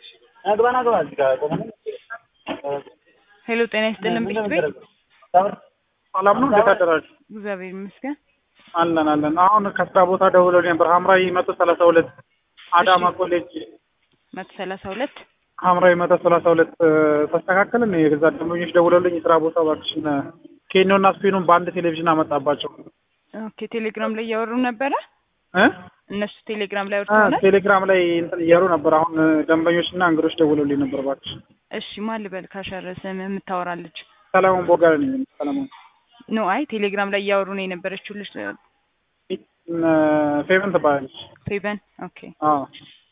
ናግባ ናግባ እዚህ ጋር ቆመን ሄሎ ጤና ይስጥልን ቤት ቤት ሰላም ነው። እንዴት አደራችሁ? እግዚአብሔር ይመስገን። አለን አለን። አሁን ከስራ ቦታ ደውለው ነበር። ሐምራዊ መቶ ሰላሳ ሁለት አዳማ ኮሌጅ መቶ ሰላሳ ሁለት ሐምራዊ መቶ ሰላሳ ሁለት ተስተካከልን። የገዛ ደንበኞች ደውለውልኝ የስራ ቦታ እባክሽን ኬኖና ስፒኑን በአንድ ቴሌቪዥን አመጣባቸው ኦኬ ቴሌግራም ላይ እያወሩ ነበረ እ እነሱ ቴሌግራም ላይ አ፣ ወርተውናል። ቴሌግራም ላይ እንትን እያሉ ነበር። አሁን ደንበኞችና እንግዶች ደውለውልኝ ነበር። እባክሽ እሺ ማን ልበል ካሸር ስም የምታወራለች ሰለሞን ቦጋለ ነኝ። ሰለሞን ኖ አይ ቴሌግራም ላይ እያወሩ ነው የነበረችው ልጅ ፌቨን ትባላለች። ፌበን ኦኬ አዎ